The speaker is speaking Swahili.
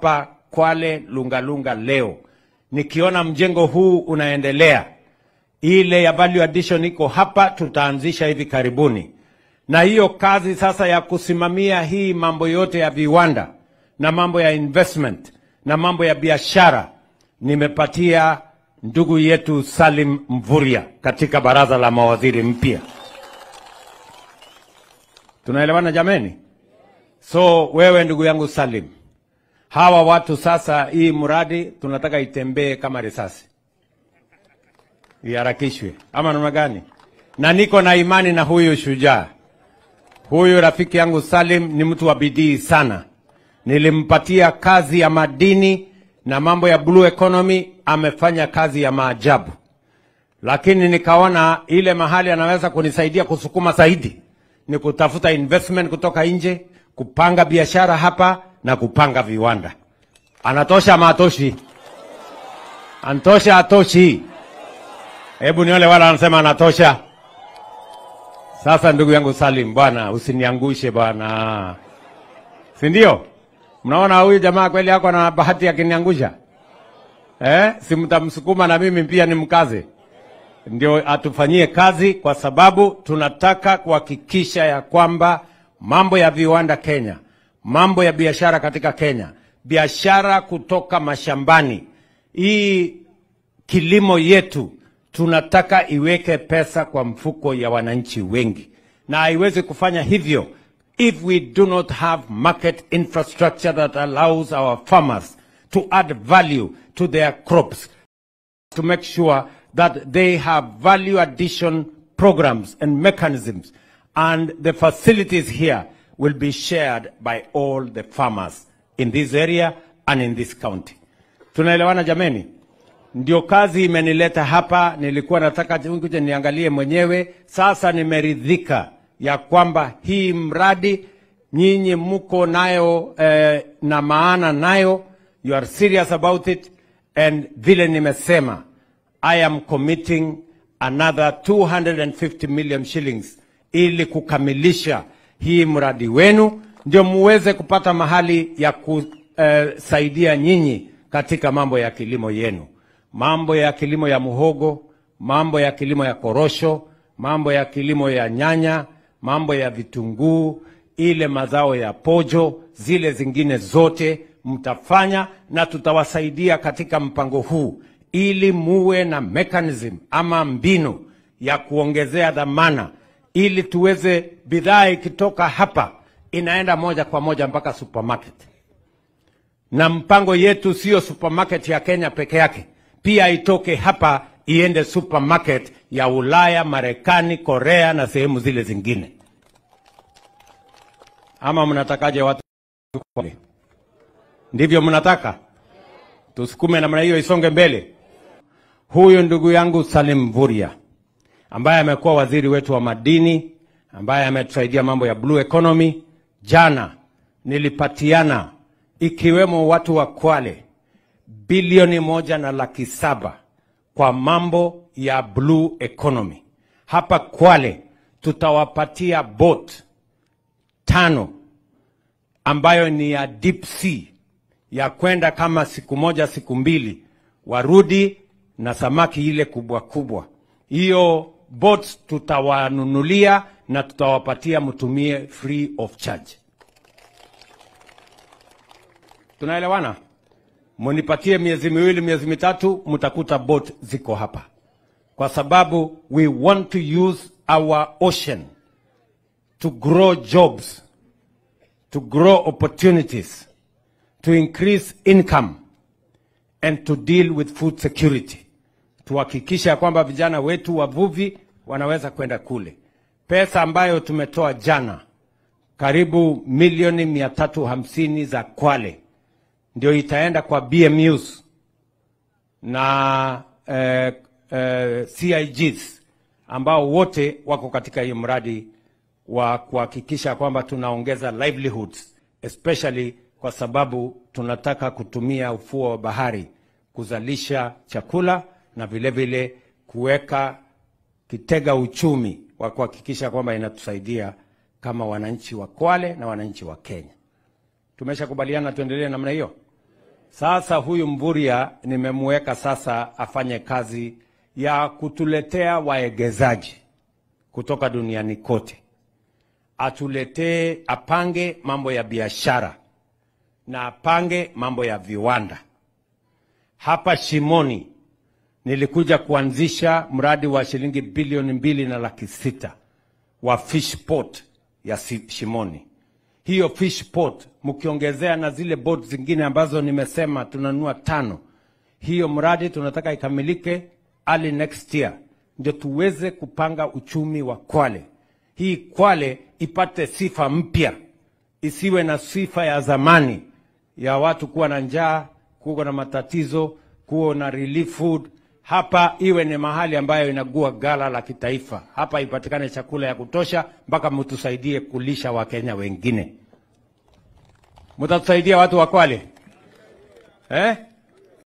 hapa Kwale Lungalunga leo, nikiona mjengo huu unaendelea, ile ya value addition iko hapa, tutaanzisha hivi karibuni, na hiyo kazi sasa ya kusimamia hii mambo yote ya viwanda na mambo ya investment na mambo ya biashara nimepatia ndugu yetu Salim Mvurya katika baraza la mawaziri mpya. Tunaelewana jameni? So wewe ndugu yangu Salim, hawa watu sasa, hii mradi tunataka itembee kama risasi, iharakishwe ama namna gani? Na niko na imani na huyu shujaa, huyu rafiki yangu Salim ni mtu wa bidii sana. Nilimpatia kazi ya madini na mambo ya blue economy, amefanya kazi ya maajabu, lakini nikaona ile mahali anaweza kunisaidia kusukuma zaidi ni kutafuta investment kutoka nje, kupanga biashara hapa na kupanga viwanda. Anatosha ama atoshi? Antosha atoshi? Hebu niole wala wanasema anatosha. Sasa ndugu yangu Salim, bwana usiniangushe bwana, si ndio? Mnaona huyu jamaa kweli yako na bahati akiniangusha eh? Si mtamsukuma na mimi pia nimkaze, ndio atufanyie kazi, kwa sababu tunataka kuhakikisha ya kwamba mambo ya viwanda Kenya, mambo ya biashara katika Kenya, biashara kutoka mashambani, hii kilimo yetu tunataka iweke pesa kwa mfuko ya wananchi wengi, na haiwezi kufanya hivyo if we do not have market infrastructure that allows our farmers to add value to their crops to make sure that they have value addition programs and mechanisms and the facilities here will be shared by all the farmers in this area and in this county. Tunaelewana jameni? Ndio kazi imenileta hapa. Nilikuwa nataka kuja niangalie mwenyewe, sasa nimeridhika ya kwamba hii mradi nyinyi mko nayo eh, na maana nayo, you are serious about it, and vile nimesema, I am committing another 250 million shillings ili kukamilisha hii mradi wenu, ndio muweze kupata mahali ya kusaidia nyinyi katika mambo ya kilimo yenu, mambo ya kilimo ya muhogo, mambo ya kilimo ya korosho, mambo ya kilimo ya nyanya, mambo ya vitunguu, ile mazao ya pojo, zile zingine zote mtafanya, na tutawasaidia katika mpango huu ili muwe na mechanism ama mbinu ya kuongezea dhamana, ili tuweze bidhaa ikitoka hapa inaenda moja kwa moja mpaka supermarket. Na mpango yetu sio supermarket ya Kenya peke yake, pia itoke hapa iende supermarket ya Ulaya, Marekani, Korea na sehemu zile zingine. Ama mnatakaje watu? Ndivyo mnataka tusukume namna hiyo isonge mbele? Huyu ndugu yangu Salim Mvurya ambaye amekuwa waziri wetu wa madini, ambaye ametusaidia mambo ya blue economy, jana nilipatiana ikiwemo watu wa Kwale bilioni moja na laki saba kwa mambo ya blue economy. Hapa Kwale tutawapatia boat tano ambayo ni ya deep sea ya kwenda kama siku moja siku mbili, warudi na samaki ile kubwa kubwa. Hiyo boats tutawanunulia na tutawapatia mtumie free of charge. Tunaelewana? Munipatie miezi miwili, miezi mitatu, mtakuta boat ziko hapa, kwa sababu we want to use our ocean to grow jobs, to grow opportunities, to increase income and to deal with food security. Tuhakikisha ya kwamba vijana wetu wavuvi wanaweza kwenda kule. Pesa ambayo tumetoa jana karibu milioni mia tatu hamsini za Kwale ndio itaenda kwa BMUs na eh, eh, CIGs ambao wote wako katika hiyo mradi wa kuhakikisha kwamba tunaongeza livelihoods especially kwa sababu tunataka kutumia ufuo wa bahari kuzalisha chakula na vile vile kuweka kitega uchumi wa kuhakikisha kwamba inatusaidia kama wananchi wa Kwale na wananchi wa Kenya. Tumeshakubaliana tuendelee namna hiyo. Sasa huyu Mvurya nimemweka sasa afanye kazi ya kutuletea waegezaji kutoka duniani kote, atuletee, apange mambo ya biashara na apange mambo ya viwanda. Hapa Shimoni nilikuja kuanzisha mradi wa shilingi bilioni mbili na laki sita wa fish port ya Si- Shimoni. Hiyo fish port mkiongezea na zile boat zingine ambazo nimesema tunanunua tano, hiyo mradi tunataka ikamilike early next year, ndio tuweze kupanga uchumi wa Kwale. Hii Kwale ipate sifa mpya, isiwe na sifa ya zamani ya watu kuwa na njaa, kuwa na matatizo, kuwa na relief food. Hapa iwe ni mahali ambayo inagua gala la kitaifa. Hapa ipatikane chakula ya kutosha, mpaka mtusaidie kulisha Wakenya wengine. Mtatusaidia watu wa Kwale eh?